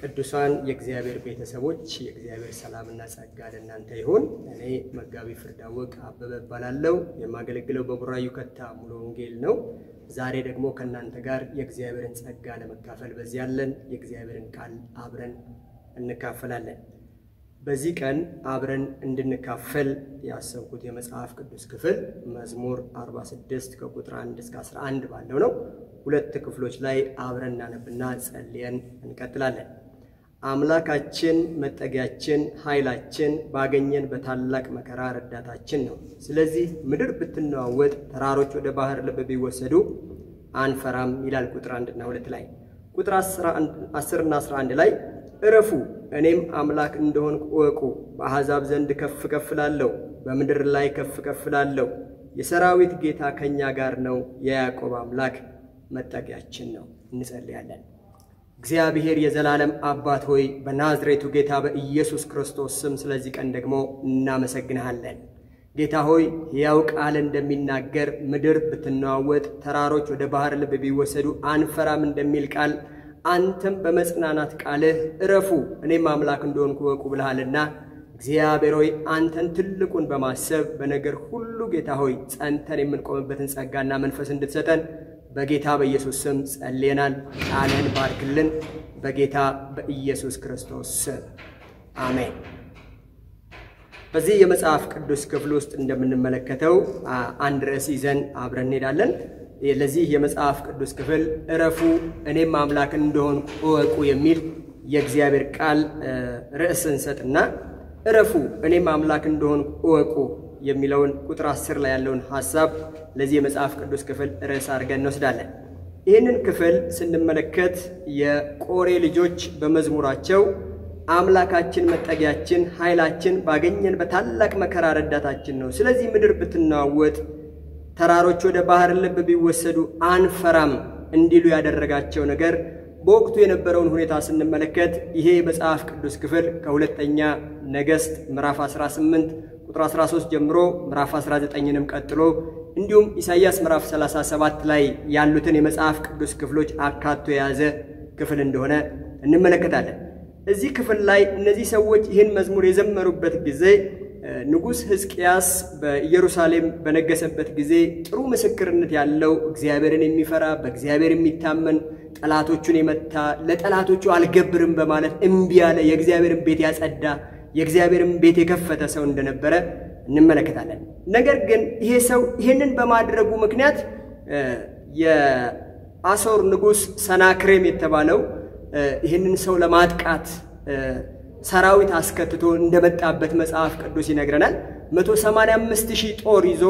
ቅዱሳን የእግዚአብሔር ቤተሰቦች የእግዚአብሔር ሰላምና ጸጋ ለእናንተ ይሁን። እኔ መጋቢ ፍርዳወቅ አበበ እባላለሁ። የማገለግለው በቡራዩ ከታ ሙሉ ወንጌል ነው። ዛሬ ደግሞ ከእናንተ ጋር የእግዚአብሔርን ጸጋ ለመካፈል በዚህ ያለን የእግዚአብሔርን ቃል አብረን እንካፈላለን። በዚህ ቀን አብረን እንድንካፈል ያሰብኩት የመጽሐፍ ቅዱስ ክፍል መዝሙር 46 ከቁጥር 1 እስከ 11 ባለው ነው። ሁለት ክፍሎች ላይ አብረን እናነብና ጸልየን እንቀጥላለን። አምላካችን መጠጊያችን፣ ኃይላችን፣ ባገኘን በታላቅ መከራ ረዳታችን ነው። ስለዚህ ምድር ብትነዋወጥ፣ ተራሮች ወደ ባህር ልብ ቢወሰዱ አንፈራም ይላል ቁጥር አንድና ሁለት ላይ። ቁጥር 10 እና 11 ላይ እረፉ እኔም አምላክ እንደሆንኩ እወቁ። በአሕዛብ ዘንድ ከፍ ከፍ ላለሁ፣ በምድር ላይ ከፍ ከፍ ላለሁ። የሰራዊት ጌታ ከእኛ ጋር ነው፣ የያዕቆብ አምላክ መጠጊያችን ነው። እንጸልያለን። እግዚአብሔር የዘላለም አባት ሆይ በናዝሬቱ ጌታ በኢየሱስ ክርስቶስ ስም ስለዚህ ቀን ደግሞ እናመሰግንሃለን። ጌታ ሆይ ሕያው ቃል እንደሚናገር ምድር ብትነዋወጥ፣ ተራሮች ወደ ባህር ልብ ቢወሰዱ አንፈራም እንደሚል ቃል አንተም በመጽናናት ቃልህ እረፉ እኔም አምላክ እንደሆንኩ እወቁ ብልሃልና እግዚአብሔር ሆይ አንተን ትልቁን በማሰብ በነገር ሁሉ ጌታ ሆይ ጸንተን የምንቆምበትን ጸጋና መንፈስ እንድትሰጠን በጌታ በኢየሱስ ስም ጸልየናል። ቃልህን ባርክልን፣ በጌታ በኢየሱስ ክርስቶስ ስም አሜን። በዚህ የመጽሐፍ ቅዱስ ክፍል ውስጥ እንደምንመለከተው አንድ ርዕስ ይዘን አብረን እንሄዳለን። ለዚህ የመጽሐፍ ቅዱስ ክፍል እረፉ እኔም አምላክ እንደሆንኩ እወቁ የሚል የእግዚአብሔር ቃል ርዕስ እንሰጥና እረፉ እኔም አምላክ እንደሆንኩ እወቁ የሚለውን ቁጥር አስር ላይ ያለውን ሐሳብ ለዚህ የመጽሐፍ ቅዱስ ክፍል ርዕስ አድርገን እንወስዳለን። ይህንን ክፍል ስንመለከት የቆሬ ልጆች በመዝሙራቸው አምላካችን መጠጊያችን፣ ኃይላችን፣ ባገኘን በታላቅ መከራ ረዳታችን ነው። ስለዚህ ምድር ብትናወጥ ተራሮች ወደ ባህር ልብ ቢወሰዱ አንፈራም እንዲሉ ያደረጋቸው ነገር በወቅቱ የነበረውን ሁኔታ ስንመለከት ይሄ የመጽሐፍ ቅዱስ ክፍል ከሁለተኛ ነገሥት ምዕራፍ 18 ቁጥር 13 ጀምሮ ምዕራፍ 19ንም ቀጥሎ እንዲሁም ኢሳይያስ ምዕራፍ 37 ላይ ያሉትን የመጽሐፍ ቅዱስ ክፍሎች አካቶ የያዘ ክፍል እንደሆነ እንመለከታለን። እዚህ ክፍል ላይ እነዚህ ሰዎች ይህን መዝሙር የዘመሩበት ጊዜ ንጉሥ ሕዝቅያስ በኢየሩሳሌም በነገሰበት ጊዜ ጥሩ ምስክርነት ያለው እግዚአብሔርን የሚፈራ በእግዚአብሔር የሚታመን ጠላቶቹን የመታ ለጠላቶቹ አልገብርም በማለት እምቢ ያለ የእግዚአብሔርን ቤት ያጸዳ የእግዚአብሔርን ቤት የከፈተ ሰው እንደነበረ እንመለከታለን። ነገር ግን ይሄ ሰው ይህንን በማድረጉ ምክንያት የአሦር ንጉሥ ሰናክሬም የተባለው ይህንን ሰው ለማጥቃት ሰራዊት አስከትቶ እንደመጣበት መጽሐፍ ቅዱስ ይነግረናል። 185 ሺህ ጦር ይዞ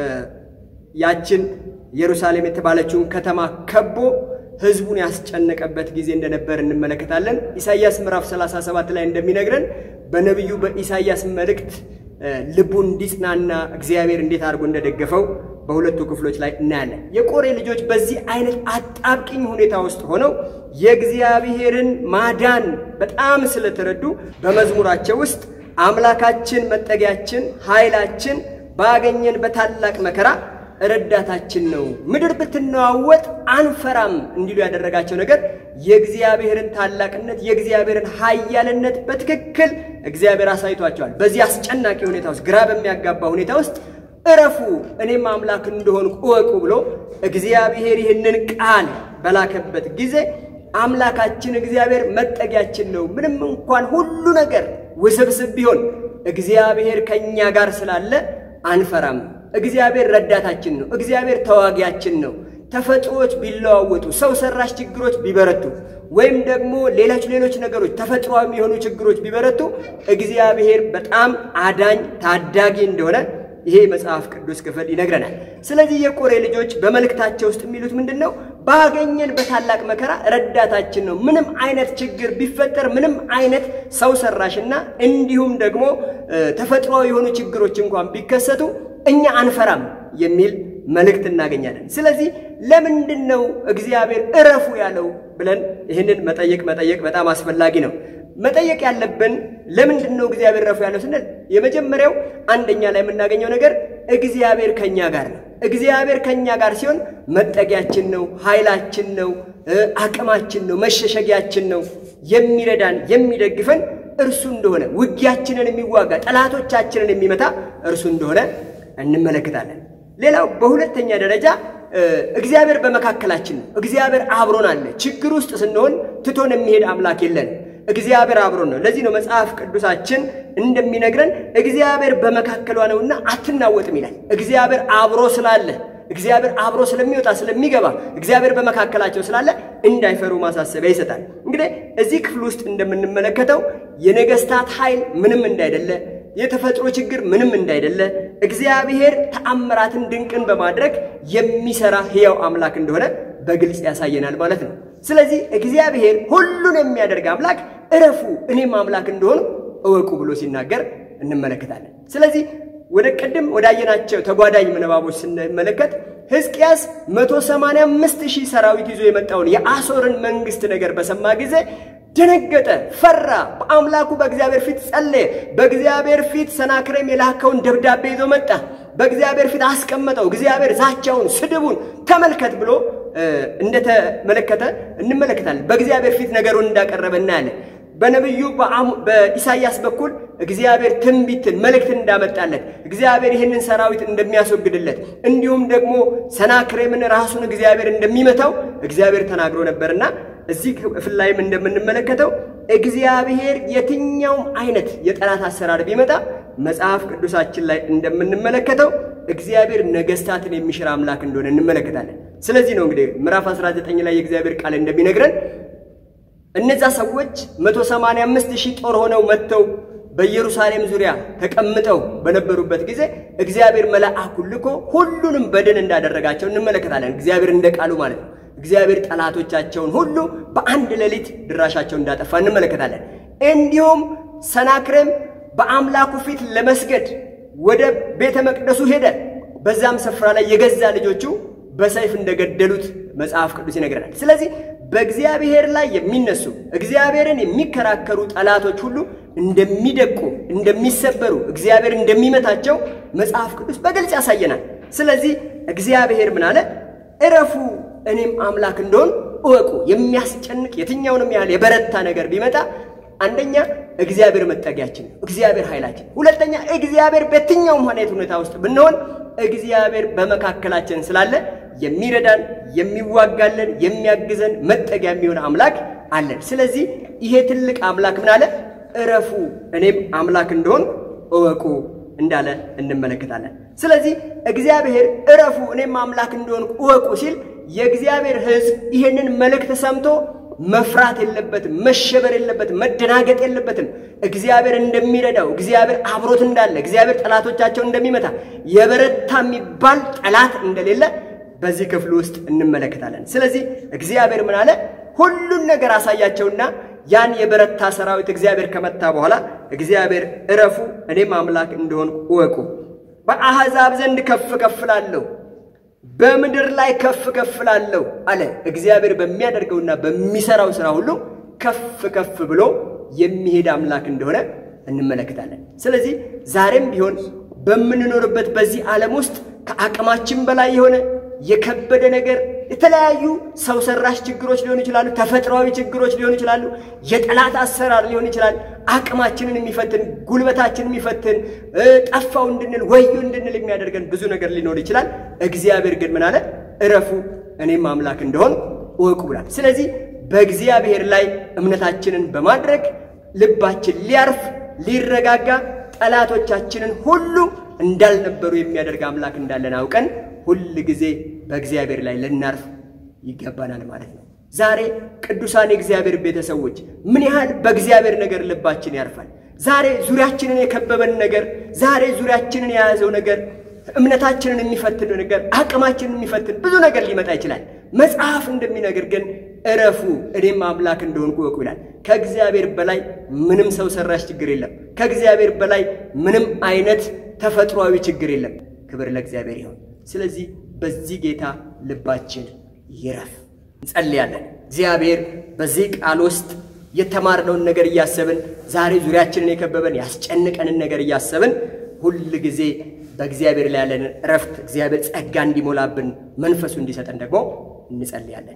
ያችን ኢየሩሳሌም የተባለችውን ከተማ ከቦ ሕዝቡን ያስጨነቀበት ጊዜ እንደነበር እንመለከታለን። ኢሳይያስ ምዕራፍ 37 ላይ እንደሚነግረን በነቢዩ በኢሳይያስ መልእክት ልቡን እንዲጽናና እግዚአብሔር እንዴት አድርጎ እንደደገፈው በሁለቱ ክፍሎች ላይ እናያለን። የቆሬ ልጆች በዚህ አይነት አጣብቂኝ ሁኔታ ውስጥ ሆነው የእግዚአብሔርን ማዳን በጣም ስለተረዱ በመዝሙራቸው ውስጥ አምላካችን መጠጊያችን፣ ኃይላችን፣ ባገኘን በታላቅ መከራ ረዳታችን ነው፣ ምድር ብትነዋወጥ አንፈራም እንዲሉ ያደረጋቸው ነገር የእግዚአብሔርን ታላቅነት የእግዚአብሔርን ኃያልነት በትክክል እግዚአብሔር አሳይቷቸዋል። በዚህ አስጨናቂ ሁኔታ ውስጥ ግራ በሚያጋባ ሁኔታ ውስጥ እረፉ እኔም አምላክ እንደሆንኩ እወቁ ብሎ እግዚአብሔር ይህንን ቃል በላከበት ጊዜ አምላካችን እግዚአብሔር መጠጊያችን ነው፣ ምንም እንኳን ሁሉ ነገር ውስብስብ ቢሆን እግዚአብሔር ከእኛ ጋር ስላለ አንፈራም። እግዚአብሔር ረዳታችን ነው። እግዚአብሔር ተዋጊያችን ነው። ተፈጥሮዎች ቢለዋወጡ፣ ሰው ሰራሽ ችግሮች ቢበረቱ፣ ወይም ደግሞ ሌሎች ሌሎች ነገሮች ተፈጥሯዊ የሆኑ ችግሮች ቢበረቱ እግዚአብሔር በጣም አዳኝ ታዳጊ እንደሆነ ይሄ መጽሐፍ ቅዱስ ክፍል ይነግረናል። ስለዚህ የቆሬ ልጆች በመልእክታቸው ውስጥ የሚሉት ምንድን ነው? ባገኘን በታላቅ መከራ ረዳታችን ነው። ምንም አይነት ችግር ቢፈጠር፣ ምንም አይነት ሰው ሰራሽና እንዲሁም ደግሞ ተፈጥሯዊ የሆኑ ችግሮች እንኳን ቢከሰቱ እኛ አንፈራም የሚል መልእክት እናገኛለን። ስለዚህ ለምንድን ነው እግዚአብሔር እረፉ ያለው ብለን ይህንን መጠየቅ መጠየቅ በጣም አስፈላጊ ነው። መጠየቅ ያለብን ለምንድን ነው እግዚአብሔር ረፉ ያለው ስንል የመጀመሪያው አንደኛ ላይ የምናገኘው ነገር እግዚአብሔር ከኛ ጋር ነው። እግዚአብሔር ከኛ ጋር ሲሆን መጠጊያችን ነው፣ ኃይላችን ነው፣ አቅማችን ነው፣ መሸሸጊያችን ነው፣ የሚረዳን የሚደግፈን እርሱ እንደሆነ ውጊያችንን የሚዋጋ ጠላቶቻችንን የሚመታ እርሱ እንደሆነ እንመለከታለን። ሌላው በሁለተኛ ደረጃ እግዚአብሔር በመካከላችን ነው። እግዚአብሔር አብሮን አለ። ችግር ውስጥ ስንሆን ትቶን የሚሄድ አምላክ የለንም። እግዚአብሔር አብሮን ነው። ለዚህ ነው መጽሐፍ ቅዱሳችን እንደሚነግረን እግዚአብሔር በመካከሏ ነውና አትናወጥም ይላል። እግዚአብሔር አብሮ ስላለ እግዚአብሔር አብሮ ስለሚወጣ ስለሚገባ እግዚአብሔር በመካከላቸው ስላለ እንዳይፈሩ ማሳሰቢያ ይሰጣል። እንግዲህ እዚህ ክፍል ውስጥ እንደምንመለከተው የነገስታት ኃይል ምንም እንዳይደለ፣ የተፈጥሮ ችግር ምንም እንዳይደለ እግዚአብሔር ተአምራትን ድንቅን በማድረግ የሚሰራ ሕያው አምላክ እንደሆነ በግልጽ ያሳየናል ማለት ነው። ስለዚህ እግዚአብሔር ሁሉን የሚያደርግ አምላክ እረፉ እኔም አምላክ እንደሆኑ እወቁ ብሎ ሲናገር እንመለከታለን። ስለዚህ ወደ ቅድም ወዳየናቸው ተጓዳኝ ምንባቦች ስንመለከት ሕዝቅያስ 185 ሺህ ሰራዊት ይዞ የመጣውን የአሦርን መንግሥት ነገር በሰማ ጊዜ ደነገጠ፣ ፈራ። በአምላኩ በእግዚአብሔር ፊት ጸለየ። በእግዚአብሔር ፊት ሰናክሬም የላከውን ደብዳቤ ይዞ መጣ። በእግዚአብሔር ፊት አስቀመጠው። እግዚአብሔር ዛቻውን፣ ስድቡን ተመልከት ብሎ እንደተመለከተ እንመለከታለን። በእግዚአብሔር ፊት ነገሩን እንዳቀረበ እናያለን። በነቢዩ በኢሳይያስ በኩል እግዚአብሔር ትንቢትን መልእክትን እንዳመጣለት እግዚአብሔር ይህንን ሰራዊት እንደሚያስወግድለት እንዲሁም ደግሞ ሰናክሬምን ራሱን እግዚአብሔር እንደሚመታው እግዚአብሔር ተናግሮ ነበርና እዚህ ክፍል ላይም እንደምንመለከተው እግዚአብሔር የትኛውም አይነት የጠላት አሰራር ቢመጣ መጽሐፍ ቅዱሳችን ላይ እንደምንመለከተው እግዚአብሔር ነገስታትን የሚሽር አምላክ እንደሆነ እንመለከታለን። ስለዚህ ነው እንግዲህ ምዕራፍ 19 ላይ የእግዚአብሔር ቃል እንደሚነግረን እነዛ ሰዎች 185 ሺህ ጦር ሆነው መጥተው በኢየሩሳሌም ዙሪያ ተቀምጠው በነበሩበት ጊዜ እግዚአብሔር መልአኩን ልኮ ሁሉንም በድን እንዳደረጋቸው እንመለከታለን። እግዚአብሔር እንደ ቃሉ ማለት ነው። እግዚአብሔር ጠላቶቻቸውን ሁሉ በአንድ ሌሊት ድራሻቸው እንዳጠፋ እንመለከታለን። እንዲሁም ሰናክሬም በአምላኩ ፊት ለመስገድ ወደ ቤተ መቅደሱ ሄደ። በዛም ስፍራ ላይ የገዛ ልጆቹ በሰይፍ እንደገደሉት መጽሐፍ ቅዱስ ይነግረናል። ስለዚህ በእግዚአብሔር ላይ የሚነሱ እግዚአብሔርን የሚከራከሩ ጠላቶች ሁሉ እንደሚደቁ፣ እንደሚሰበሩ፣ እግዚአብሔር እንደሚመታቸው መጽሐፍ ቅዱስ በግልጽ ያሳየናል። ስለዚህ እግዚአብሔር ምን አለ? እረፉ እኔም አምላክ እንደሆን እወቁ። የሚያስጨንቅ የትኛውንም ያህል የበረታ ነገር ቢመጣ አንደኛ እግዚአብሔር መጠጊያችን ነው፣ እግዚአብሔር ኃይላችን። ሁለተኛ እግዚአብሔር በየትኛውም ሁኔታ ሁኔታ ውስጥ ብንሆን እግዚአብሔር በመካከላችን ስላለ የሚረዳን የሚዋጋለን የሚያግዘን መጠጊያ የሚሆን አምላክ አለን። ስለዚህ ይሄ ትልቅ አምላክ ምን አለ? እረፉ እኔም አምላክ እንደሆን እወቁ እንዳለ እንመለከታለን። ስለዚህ እግዚአብሔር እረፉ እኔም አምላክ እንደሆን እወቁ ሲል የእግዚአብሔር ሕዝብ ይህንን መልእክት ሰምቶ መፍራት የለበትም፣ መሸበር የለበትም፣ መደናገጥ የለበትም። እግዚአብሔር እንደሚረዳው፣ እግዚአብሔር አብሮት እንዳለ፣ እግዚአብሔር ጠላቶቻቸው እንደሚመታ፣ የበረታ የሚባል ጠላት እንደሌለ በዚህ ክፍል ውስጥ እንመለከታለን። ስለዚህ እግዚአብሔር ምን አለ? ሁሉን ነገር አሳያቸውና ያን የበረታ ሰራዊት እግዚአብሔር ከመታ በኋላ እግዚአብሔር እረፉ እኔም አምላክ እንደሆን እወቁ፣ በአሕዛብ ዘንድ ከፍ ከፍ እላለሁ በምድር ላይ ከፍ ከፍ እላለሁ አለ። እግዚአብሔር በሚያደርገውና በሚሰራው ሥራ ሁሉ ከፍ ከፍ ብሎ የሚሄድ አምላክ እንደሆነ እንመለከታለን። ስለዚህ ዛሬም ቢሆን በምንኖርበት በዚህ ዓለም ውስጥ ከአቅማችን በላይ የሆነ የከበደ ነገር የተለያዩ ሰው ሰራሽ ችግሮች ሊሆኑ ይችላሉ። ተፈጥሯዊ ችግሮች ሊሆኑ ይችላሉ። የጠላት አሰራር ሊሆን ይችላል። አቅማችንን የሚፈትን ጉልበታችንን የሚፈትን ጠፋው እንድንል ወዮ እንድንል የሚያደርገን ብዙ ነገር ሊኖር ይችላል። እግዚአብሔር ግን ምን አለ? እረፉ እኔም አምላክ እንደሆን እወቁ ብሏል። ስለዚህ በእግዚአብሔር ላይ እምነታችንን በማድረግ ልባችን ሊያርፍ ሊረጋጋ፣ ጠላቶቻችንን ሁሉ እንዳልነበሩ የሚያደርግ አምላክ እንዳለን አውቀን ሁል ጊዜ በእግዚአብሔር ላይ ልናርፍ ይገባናል ማለት ነው። ዛሬ ቅዱሳን የእግዚአብሔር ቤተሰቦች ምን ያህል በእግዚአብሔር ነገር ልባችን ያርፋል? ዛሬ ዙሪያችንን የከበበን ነገር፣ ዛሬ ዙሪያችንን የያዘው ነገር፣ እምነታችንን የሚፈትን ነገር፣ አቅማችንን የሚፈትን ብዙ ነገር ሊመጣ ይችላል። መጽሐፍ እንደሚነግር ግን እረፉ እኔም አምላክ እንደሆንኩ እወቁ ይላል። ከእግዚአብሔር በላይ ምንም ሰው ሰራሽ ችግር የለም። ከእግዚአብሔር በላይ ምንም አይነት ተፈጥሯዊ ችግር የለም። ክብር ለእግዚአብሔር ይሁን። ስለዚህ በዚህ ጌታ ልባችን ይረፍ። እንጸልያለን። እግዚአብሔር በዚህ ቃል ውስጥ የተማርነውን ነገር እያሰብን ዛሬ ዙሪያችንን የከበበን ያስጨንቀንን ነገር እያሰብን ሁል ጊዜ በእግዚአብሔር ላይ ያለንን እረፍት እግዚአብሔር ጸጋ እንዲሞላብን መንፈሱ እንዲሰጠን ደግሞ እንጸልያለን።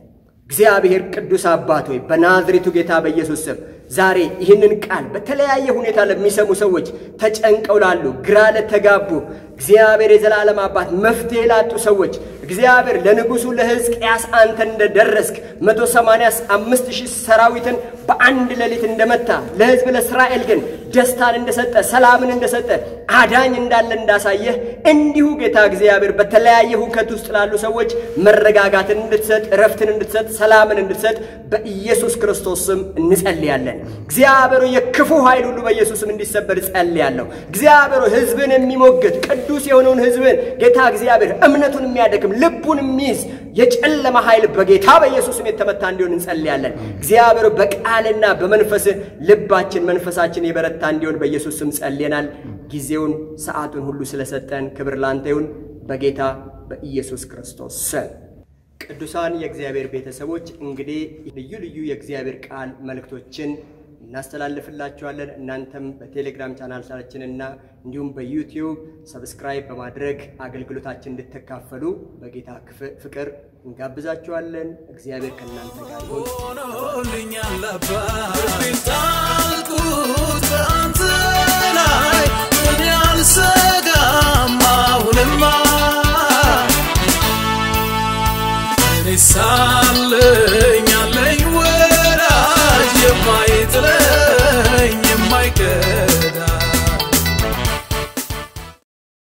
እግዚአብሔር ቅዱስ አባት ሆይ በናዝሬቱ ጌታ በኢየሱስ ስም ዛሬ ይህንን ቃል በተለያየ ሁኔታ ለሚሰሙ ሰዎች ተጨንቀው ላሉ፣ ግራ ለተጋቡ እግዚአብሔር የዘላለም አባት መፍትሄ ላጡ ሰዎች እግዚአብሔር ለንጉሡ ለሕዝቅያስ አንተ እንደደረስክ መቶ ሰማንያ አምስት ሺህ ሰራዊትን በአንድ ሌሊት እንደመታ ለሕዝብ ለእስራኤል ግን ደስታን እንደሰጠ ሰላምን እንደሰጠ አዳኝ እንዳለ እንዳሳየህ እንዲሁ ጌታ እግዚአብሔር በተለያየ ሁከት ውስጥ ላሉ ሰዎች መረጋጋትን እንድትሰጥ እረፍትን እንድትሰጥ ሰላምን እንድትሰጥ በኢየሱስ ክርስቶስ ስም እንጸልያለን። እግዚአብሔር የክፉ ኃይል ሁሉ በኢየሱስ ስም እንዲሰበር ጸልያለሁ። እግዚአብሔር ሕዝብን የሚሞግት ቅዱስ የሆነውን ሕዝብን ጌታ እግዚአብሔር እምነቱን የሚያደክም ልቡን የሚይዝ የጨለማ ኃይል በጌታ በኢየሱስ ስም የተመታ እንዲሆን እንጸልያለን። እግዚአብሔር በቃልና በመንፈስ ልባችን መንፈሳችን የበረታ እንዲሆን በኢየሱስ ስም ጸልየናል። ጊዜውን ሰዓቱን ሁሉ ስለሰጠን ክብር ላንተ ይሁን በጌታ በኢየሱስ ክርስቶስ ስም። ቅዱሳን የእግዚአብሔር ቤተሰቦች እንግዲህ ልዩ ልዩ የእግዚአብሔር ቃል መልእክቶችን እናስተላልፍላችኋለን። እናንተም በቴሌግራም ቻናላችንና እንዲሁም በዩቲዩብ ሰብስክራይብ በማድረግ አገልግሎታችን እንድትካፈሉ በጌታ ፍቅር እንጋብዛችኋለን። እግዚአብሔር ከእናንተ ጋር ይሁን። ሆኖልኛል አባት ጣልኩት በአንተ ላይ እኔ አልሰጋም አሁንማ እኔ ሳለኝ